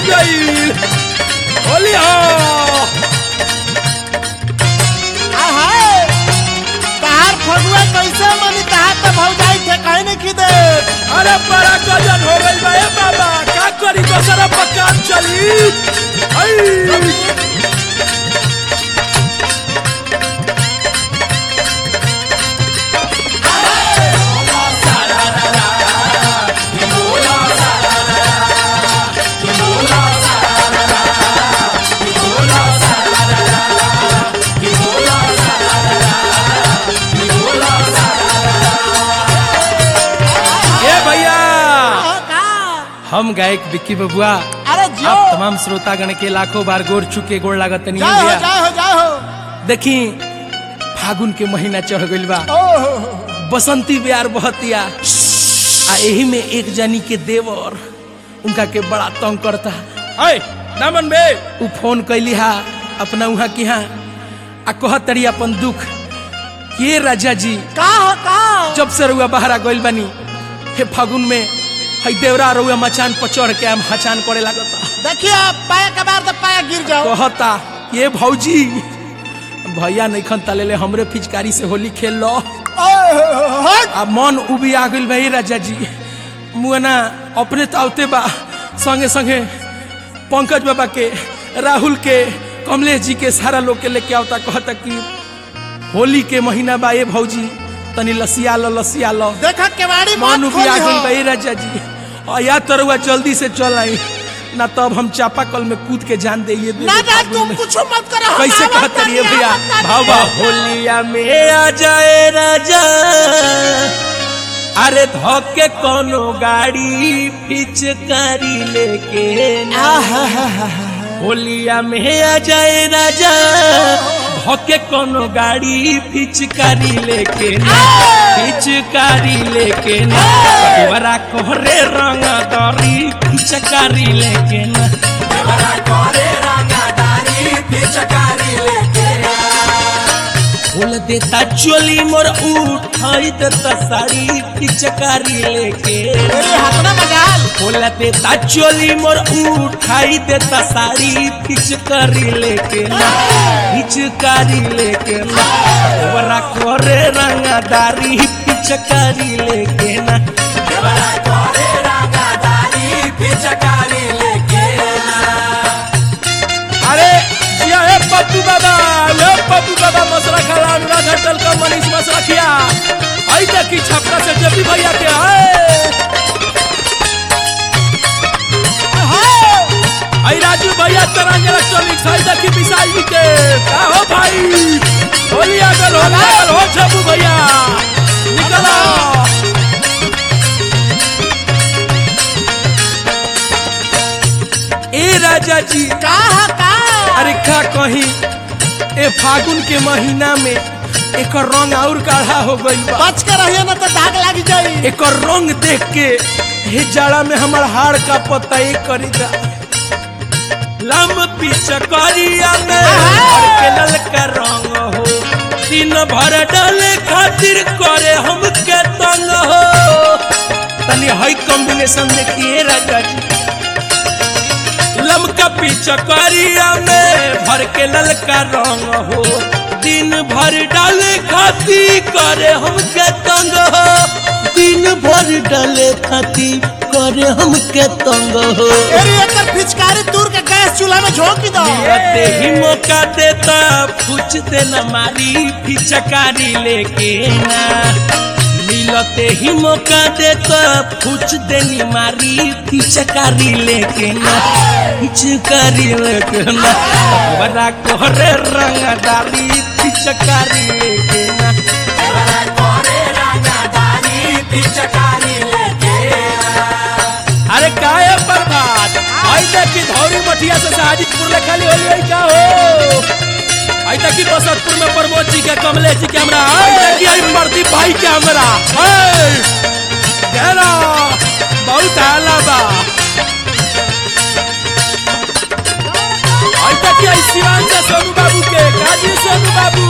गई होली हो आहाय तहार फगुआ कैसे मनी तहार तो भौजाई थे कहीं नहीं खिदे अरे बड़ा गजन हो गई बा ए बाबा का करी दोसरा पकान चली आई ए भैया का हम गायक विक्की बबुआ अरे जियो आप तमाम श्रोतागण के लाखों बार गोर चुके गोड़ लागत नहीं जाओ भैया जाओ जाओ देखी फागुन के महीना चढ़ गइल बा ओहो बसंती प्यार बहतिया आ एही में एक जनी के देवर उनका के बड़ा तंग करता अय दामन बे उ फोन कैली हा अपना उहा की हा आ कहत तरी अपन दुख के राजा जी का हो का जब से रुआ बाहरा गइल बानी हे फागुन में हई देवरा रुआ मचान पर चढ़ के हम हचान करे लागता देखिए पाया के बार तो पाया गिर जाओ कहता ये भौजी भैया नहीं खन तलेले हमरे फिचकारी से होली खेल लो ओहो आ मन उबी आ गइल भाई राजा जी मुआना अपने तावते बा संगे संगे पंकज बाबा के राहुल के कमलेश जी के सारा लोग के लेके आवता कहता कि होली के महीना बा ये भौजी तनी लसिया लो लसिया लो देखा केवाड़ी मन मत उबी आ खोलिहो गइल भाई राजा जी और या तरुआ जल्दी से चल आई ना तब हम चापाकल में कूद के जान दे ये ना ना तुम कुछ मत करो हम कैसे आवत कहते रहिए तानी, भैया आवत तानी। भावा होलिया में आ जाए राजा अरे धोके कोनो गाड़ी पिचकारी लेके ना। होलिया में आ जाए राजा धोके कोनो गाड़ी पिचकारी लेके ना पिचकारी लेके ना तोरा कोहरे रंग दरी पिचकारी लेके ना बोल देता चोली मोर उठाई देता साड़ी पिचकारी लेके अरे हतना मजाल बोल देता चोली मोर उठाई देता साड़ी पिचकारी लेके ना पिचकारी लेके ना बरा करे रंगदारी पिचकारी लेके ना अरे जिया हे पप्पू बाबा हे पप्पू बाबा मसरा खाला अनुराग होटल का मनीष मसरा खिया आई देखी छपरा से जबी भैया के आए आई राजू भैया तरंग इलेक्ट्रॉनिक्स आई देखी विशाल जी के का हो भाई होली आगल हो लागल हो छपू भैया निकला ए राजा जी का हो का अरे का कही ए फागुन के महीना में एक रंग और गाढ़ा हो गइल बा बच के रहिए ना तो दाग लग जाई एक रंग देख के हे जाड़ा में हमर हाड़ का पता ही करी जा लम पिचकारिया में भर के ललका रंग हो दिन भर डाले खातिर करे हमके तंग हो तनी हई कॉम्बिनेशन देखिए राजा जी लमका पिचकारिया में भर के ललका रंग हो दिन भर डाले खाती करे हमके तंग हो दिन भर डाले खाती करे हमके तंग हो अरे एकर फिचकारी दूर के गैस चूल्हा में झोंक दो मिलते ही मौका देता पूछ देना मारी पिचकारी लेके ना मिलते ही मौका देता पूछ देनी मारी पिचकारी लेके ना पिचकारी लेके ना बड़ा कोहरे रंगदारी पिचकारी लेके ना अरे काहे बर्बाद आई देखी धौरी मठिया से साजिदपुर ले खाली होली आई का हो आई देखी बसंतपुर में प्रमोद जी के कमलेश जी के हमरा आई देखी आई प्रदीप भाई के हमरा ए घेरा बहुत हाला बा आई देखी आई शिवान से सोनू बाबू के काजी सोनू बाबू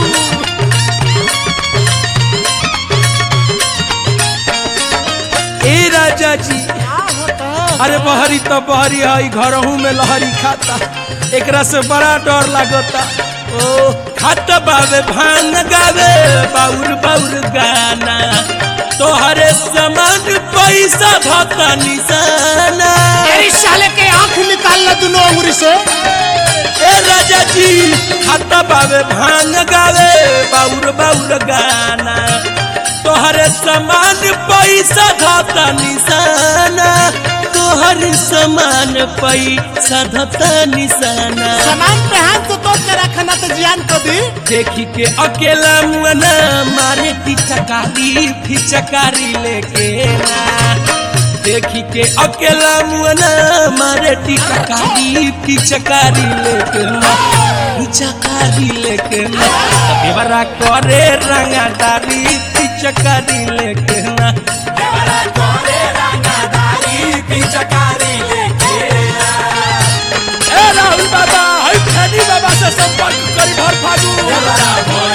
ए राजा जी का हो का अरे बहरी तो बहरी है घरहू में लहरी खाता एकरा से बड़ा डर लागता ओ खाता बावे भान गावे बाउर बाउर गाना तोहरे समान पैसा धता निशाना तेरी साले के आंख निकाल ला दोनों अंगुरी से ए राजा जी खाता बावे भान गावे बाउर बाउर गाना तोहरे समान पैसा धता निशाना तोहर समान पैसा धता निशाना सामान पे हाथ तो तोड़ के रखना तो जियान को दी देखी के अकेला मुअना मारे पिचकारी फिचकारी लेके ना देखी के अकेला मुअना मारे टिचकारी फिचकारी लेके ना फिचकारी लेके ना देवरा करे रंगादारी फिचकारी लेके ना देवरा करे रंगादारी फिचकारी लेके ना ए राहुल बाबा हई फैनी बाबा से संपर्क करी भर फागु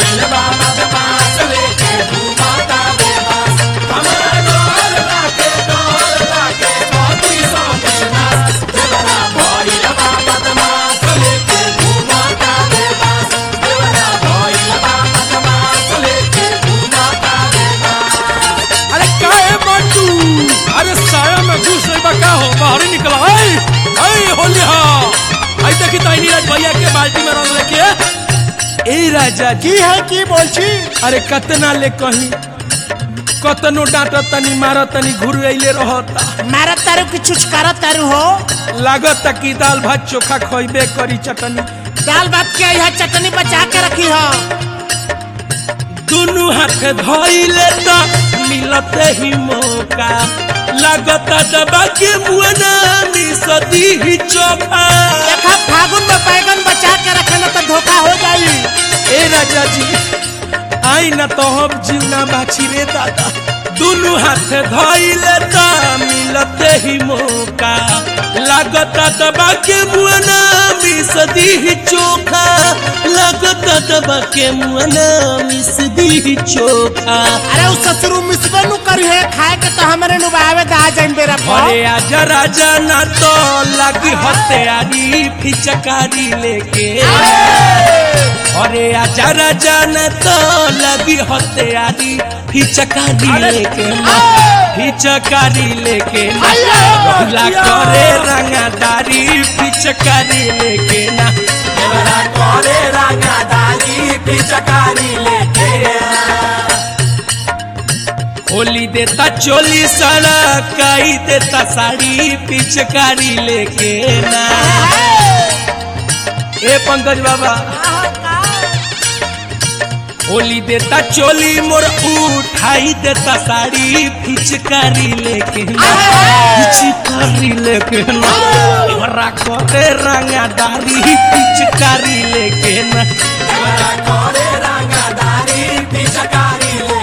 अरे काहे मंटू अरे साया में घुस रही बा का हो बाहर ही निकला आई आई होली हा आई देखी तो नीरज भैया के बाल्टी में रंग लेके ए राजा जी की है की बोलची अरे कतना ले कहीं कतनो डांट तनी मार तनी घुर अइले रहता मारा तारू की छुचकारा तारू हो लागत कि दाल भात चोखा खइबे करी चटनी दाल भात के यह चटनी बचा के रखी हो दुनु हाथ धइले त मिलते ही मौका लागत दबा के मुअना मिसदी ही चोखा देखा फागुन में बैगन बचा के रखे ना तो धोखा हो जाई ए राजा जी आई न तो हम जीवना बाछी रे दादा दुनु हाथ धइले त मिलते ही मौका लागत दबा के मुअना मिसदी ही चोखा लागत दबा के मुअना मिसदी ही चोखा अरे उस ससुरु मिसबे नु करी है खाए के तो हमारे नु बावे दा जाइन बेरा पर अरे आजा राजा ना तो लगी हत्यारी फिचकारी लेके अरे आजा राजा ना तो लगी हत्यारी फिचकारी लेके ना फिचकारी लेके ना रोला करे रंगादारी फिचकारी लेके ना रोला करे रंगादारी फिचकारी लेके ना होली देता चोली सारा काई देता साड़ी पिचकारी लेके ना ए पंकज बाबा होली देता चोली मोर उठाई देता साड़ी पिचकारी लेके ना पिचकारी लेके ना हमरा करे रंगादारी पिचकारी लेके ना हमरा करे रंगादारी पिचकारी लेके